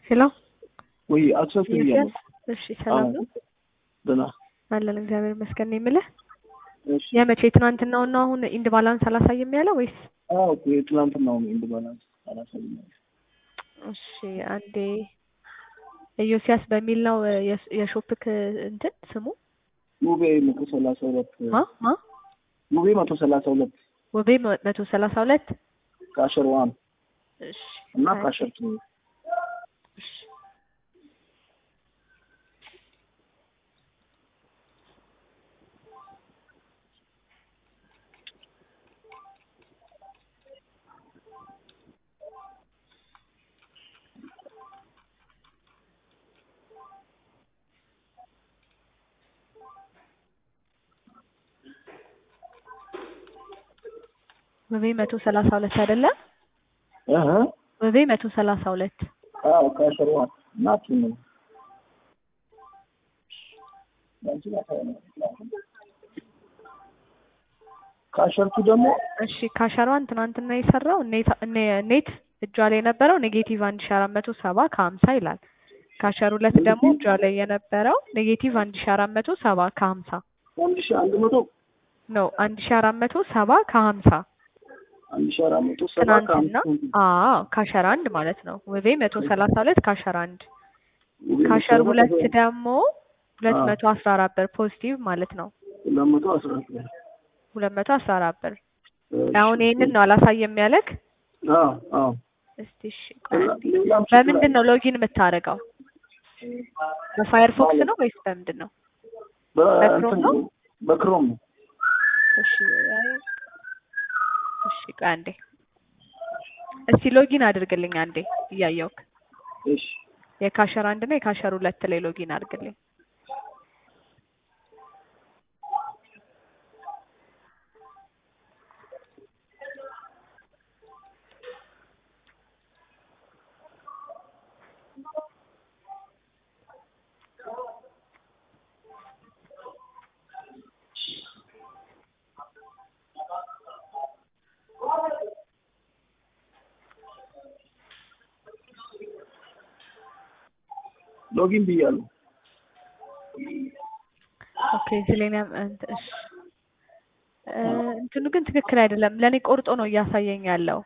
ሄሎ ወይ አክሰስ ብያለሁ። እሺ ሰላም ነው ደህና አለን እግዚአብሔር ይመስገን ነው የምልህ እሺ። የመቼ ትናንትናው ነው አሁን ኢንድ ባላንስ አላሳይም ያለው ወይስ አዎ የትላንትናው ነው ኢንድ ባላንስ አላሳይም። እሺ አንዴ ኢዮስያስ በሚል ነው የስ- የሾፕክ እንትን ስሙ ውቤ መቶ ሰላሳ ሁለት ማ ማ ውቤ መቶ ሰላሳ ሁለት ወቤ መቶ ሰላሳ ሁለት ካሸር ዋን እሺ እና አይ፣ ካሸር ቱ እሺ ወቤ መቶ ሰላሳ ሁለት አይደለም እህ ወቤ መቶ ሰላሳ ሁለት አዎ ካሸር ዋን እና ቱ ነው ባንቺ ላሳይ ነው። ካሸር ቱ ደግሞ እሺ ካሸሯን ትናንትና የሰራው ኔት- ኔ- ኔት እጇ ላይ የነበረው ኔጌቲቭ አንድ ሺ አራት መቶ ሰባ ከሀምሳ ይላል። ካሸር ሁለት ደግሞ እጇ ላይ የነበረው ኔጌቲቭ አንድ ሺ አራት መቶ ሰባ ከሀምሳ አንድ ሺህ አንድ መቶ ነው። አንድ ሺ አራት መቶ ሰባ ከሀምሳ አንድ ሺህ አራት መቶ ሰባ ትናንትና ከአምስት አዎ ካሸር አንድ ማለት ነው። ውቤ መቶ ሰላሳ ሁለት ካሸር አንድ ውቤ መቶ ካሸር ሰላሳ ሁለት ሁለት ደግሞ ሁለት አዎ። መቶ አስራ አራት ብር ፖዚቲቭ ማለት ነው። ሁለት መቶ አስራ አራት ሁለት መቶ አስራ አራት ብር እሺ። አሁን ይህንን ነው አላሳየም ያለክ። አዎ አዎ እስቲ እሺ ቆይ አንዴ። ሌላም ችግር በምንድን ነው ሎጊን የምታደርገው? በፋየርፎክስ ነው ወይስ በምንድን ነው? በክሮም ነው? በክሮም ነው። እሺ አይ፣ እሺ ቆይ አንዴ እስቲ ሎጊን አድርግልኝ አንዴ እያየውክ እሺ የካሸር አንድ እና የካሸር ሁለት ላይ ሎጊን አድርግልኝ። ሎጊን ብያለሁ። ኦኬ እዚህ ላይ ነው እንትን እሺ እ እንትኑ ግን ትክክል አይደለም። ለኔ ቆርጦ ነው እያሳየኝ ያለው።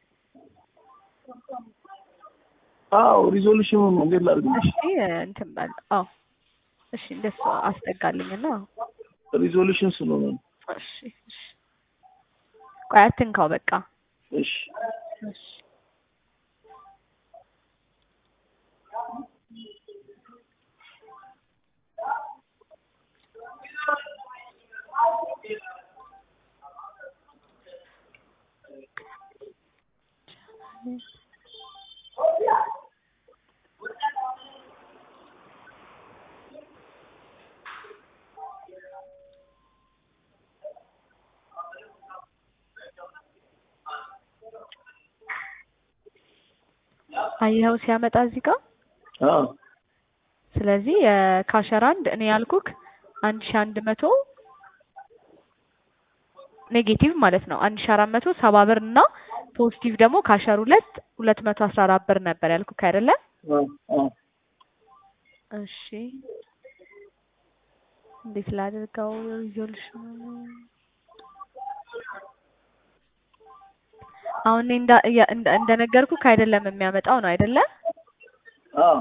አዎ ሪዞሉሽኑ ነው። እንዴት ላድርግልሽ? እሺ እንትን በል አዎ እሺ እንደሱ አስጠጋልኝና ሪዞሉሽን ስለሆነ ነው። እሺ እሺ ቆይ አትንካው በቃ እሺ እሺ አየኸው ሲያመጣ እዚህ ጋር አዎ ስለዚህ የካሸር አንድ እኔ ያልኩክ አንድ ሺ አንድ መቶ ኔጌቲቭ ማለት ነው አንድ ሺ አራት መቶ ሰባ ብር እና ፖዚቲቭ ደግሞ ካሸር ሁለት ሁለት መቶ አስራ አራት ብር ነበር ያልኩክ አይደለ? አዎ አዎ እሺ እንዴት ላድርገው ሪዞሉሽኑ? አሁን እኔ እንዳ እያ- እንደ- እንደነገርኩክ አይደለም የሚያመጣው ነው አይደለ? አዎ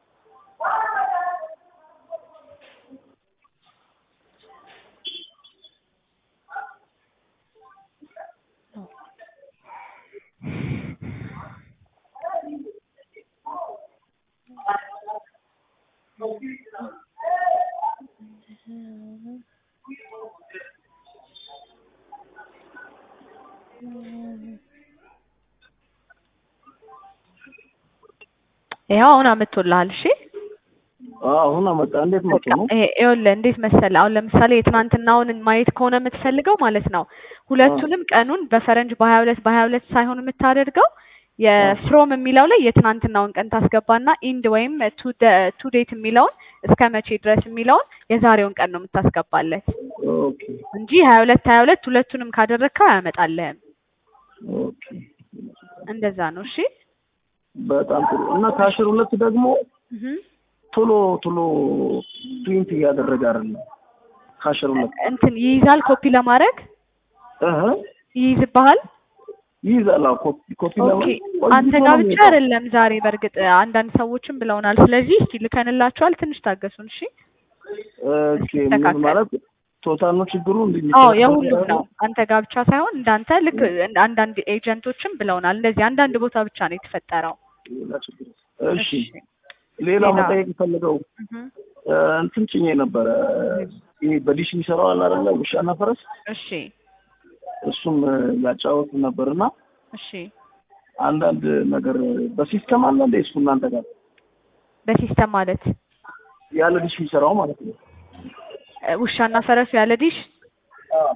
ይኸው አሁን አመጥቶልሃል። እሺ አዎ አሁን አመጣ። እንዴት መጡ ነው? ይሄ ይኸውልህ እንዴት መሰለህ፣ አሁን ለምሳሌ የትናንትናውን ማየት ከሆነ የምትፈልገው ማለት ነው ሁለቱንም ቀኑን በፈረንጅ በሀያ ሁለት በሀያ ሁለት ሳይሆን የምታደርገው የፍሮም የሚለው ላይ የትናንትናውን ቀን ታስገባና ኢንድ ወይም ቱ ዴት የሚለውን እስከ መቼ ድረስ የሚለውን የዛሬውን ቀን ነው የምታስገባለት ኦኬ እንጂ ሀያ ሁለት ሀያ ሁለት ሁለቱንም ካደረግከው አያመጣልህም። ኦኬ እንደዛ ነው። እሺ በጣም ጥሩ እና ከአስር ሁለት ደግሞ እህ ቶሎ ቶሎ ፕሪንት እያደረገ አይደለም። ከአስር ሁለት እንትን ይይዛል ኮፒ ለማድረግ እህ ይይዝብሃል። ይይዛል። አዎ ኮፒ ኮፒ ኦኬ ለማድረግ አንተ ቆይቶ ጋር ነው ብቻ የሚወጣው። አይደለም ዛሬ በእርግጥ አንዳንድ ሰዎችም ብለውናል። ስለዚህ እስቲ ልከንላቸዋል። ትንሽ ታገሱን እሺ። ኦኬ ምን ተስተካከል። ማለት ቶታል ነው ችግሩ እንዴ? አዎ የሁሉም ነው። አንተ ጋር ብቻ ሳይሆን እንዳንተ ልክ እንደ አንዳንድ ኤጀንቶችም ብለውናል። እንደዚህ አንዳንድ ቦታ ብቻ ነው የተፈጠረው። ሌላ ችግር እሺ ሌላ ሌላ መጠየቅ የፈለገው እህ እ፣ እንትን ጭኜ ነበረ ይሄ በዲሽ የሚሰራው አለ አይደለ? ውሻና ፈረስ እሺ እሱም እ፣ ያጫወቱ ነበርና እሺ አንዳንድ ነገር በሲስተም አለ እንደ እሱ እናንተ ጋር በሲስተም ማለት ያለ ዲሽ የሚሰራው ማለት ነው። እ፣ ውሻና ፈረሱ ያለ ዲሽ አዎ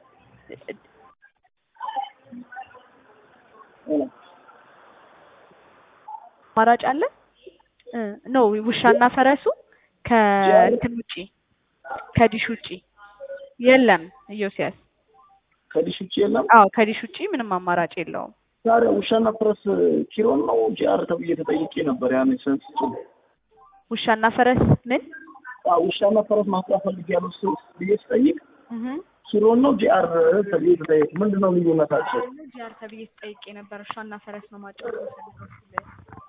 አማራጭ አለ እ፣ ኖ ውሻና ፈረሱ ከእንትን ውጪ ከዲሽ ውጪ የለም ኢዮስያስ። ከዲሽ ውጭ የለም። አዎ ከዲሽ ውጪ ምንም አማራጭ የለውም። ታዲያ ውሻና ፈረስ ኪሮን ነው ጂአር ተብዬ ተጠይቄ ነበር። ያን ሰንስ ውሻና ፈረስ ምን ውሻና ፈረስ ማስጣት ፈልጌያለሁ ስ- ብዬ ስጠይቅ እህ ኪሮን ነው ጂአር ተብዬ ተጠይቅ ምንድን ነው ልዩነታቸው? ጂአር ተብዬ ተጠይቄ ነበር። ውሻና ፈረስ ነው ማጫወት የምፈልገው።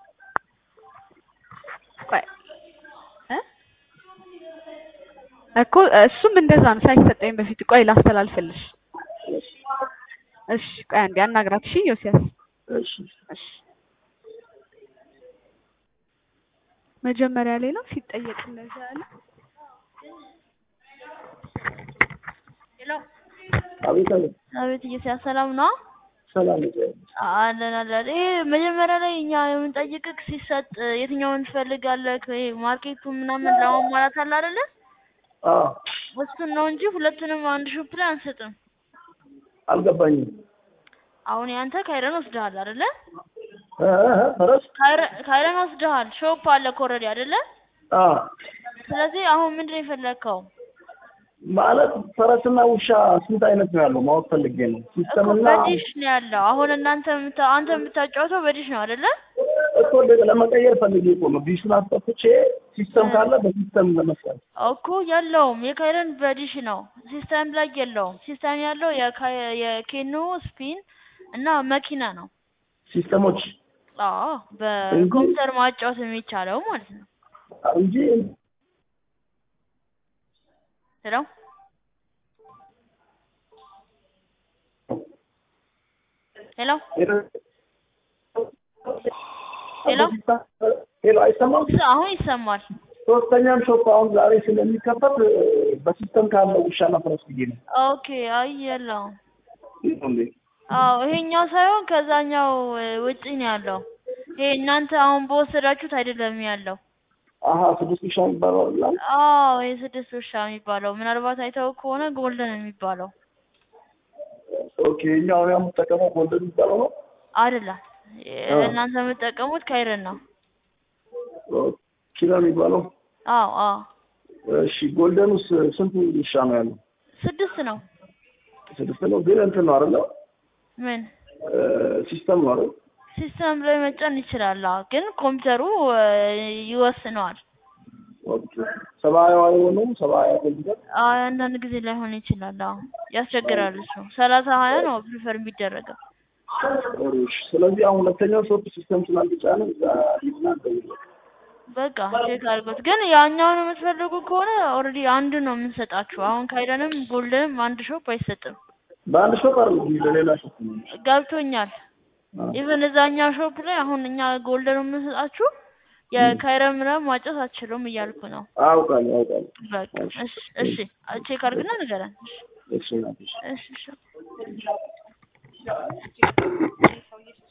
ቆይ እ እኮ እሱም እንደዛ ነው ሳይሰጠኝ በፊት። ቆይ ላስተላልፍልሽ። እሺ ቆይ አንዴ አናግራት። እሺ ዮሲያስ እሺ እሺ መጀመሪያ ላይ ነው ሲጠየቅ እንደዛ ያለ ሄሎ አቤት አቤት አቤት ኢዮስያስ ሰላም ነው? ሰላም ይዘ- አለን አለን። ይሄ መጀመሪያ ላይ እኛ የምንጠይቅህ ሲሰጥ የትኛውን ትፈልጋለህ? ይሄ ማርኬቱ ምናምን ለማሟላት አለ አይደለ? አዎ እሱን ነው እንጂ ሁለቱንም አንድ ሾፕ ላይ አንሰጥም። አልገባኝም። አሁን ያንተ ካይረን ወስደሃል አይደለ? እ፣ እ፣ እ፣ ፈረስ ካይረ- ካይረን ወስደሃል። ሾፕ አለ ኦልሬዲ አይደለ? አዎ ስለዚህ አሁን ምንድን ነው የፈለግከው? ማለት ፈረስና ውሻ ስንት አይነት ነው ያለው ማወቅ ፈልጌ ነው። እኮ ሲስተምና በዲሽ ነው ያለው። አሁን እናንተ የምታ- አንተ የምታጫወተው በዲሽ ነው አይደለ? እኮ ለ- ለመቀየር ፈልጌ እኮ ነው። ዲሹን አስጠፍቼ ሲስተም ካለ በሲስተም ለመስራት እኮ የለውም። የካይረን በዲሽ ነው፣ ሲስተም ላይ የለውም። ሲስተም ያለው የካይ- የኬኖ ስፒን እና መኪና ነው። ሲስተሞች አዎ በኮምፒውተር ማጫወት የሚቻለው ማለት ነው። እንጂ ሄሎ ሄሎ ሄሎ ሄሎ አይሰማም። እስ- አሁን ይሰማል። ሶስተኛም ሾፕ አሁን ዛሬ ስለሚከፈት እ፣ በሲስተም ካለ ውሻና ፈረስ ብዬ ነው። ኦኬ አይ የለውም። ይህ ነው እንዴ? አዎ ይሄኛው ሳይሆን ከዛኛው እ, ውጪ ነው ያለው። ይሄ እናንተ አሁን በወሰዳችሁት አይደለም ያለው። አሀ ስድስት ውሻ የሚባለው አይደለም? አዎ የስድስት ውሻ የሚባለው ምናልባት አይተው ከሆነ ጎልደን የሚባለው ኦኬ እኛው ያው የምጠቀመው ጎልደን የሚባለው ነው። አይደለም። አዎ። እናንተ የምትጠቀሙት ካይረን ነው። ኪሎ የሚባለው አዎ አዎ እሺ። ጎልደኑስ ስንት ውሻ ነው ያለው? ስድስት ነው። ስድስት ነው። ግን እንትን ነው አይደለ? ምን እ፣ ሲስተም ነው አይደል? ሲስተም ላይ መጫን ይችላል። አዎ፣ ግን ኮምፒውተሩ እ, ይወስነዋል። ኦኬ ሰብአዊ አይሆንም። ሰብአዊ ኮምፒውተር አዎ አንዳንድ ጊዜ ላይሆን ይችላል። አዎ ያስቸግራል። እሱ ሰላሳ ሀያ ነው ፕሪፈር የሚደረገው። እሺ። ስለዚህ አሁን ሁለተኛው ሶፍት ሲስተም ስላልተጫነ እዛ ሂድና ደውል። በቃ ቼክ አድርጎት። ግን ያኛውን የምትፈልጉ ከሆነ ኦልሬዲ አንዱ ነው የምንሰጣችሁ። አሁን ካይደንም ጎልደንም አንድ ሾፕ አይሰጥም። በአንድ ሾፕ አይደለም ለሌላ ሾፕ ነው። ገብቶኛል። አዎ። ኢቨን እዛኛው ሾፕ ላይ አሁን እኛ ጎልደን የምንሰጣችሁ የካይረን ምናምን ማጨት አትችሉም እያልኩ ነው። አውቃለሁ አውቃለሁ። በቃ እሺ እሺ ቼክ አድርግና ንገረን። እሺ ናት፣ እሺ። እሺ እሺ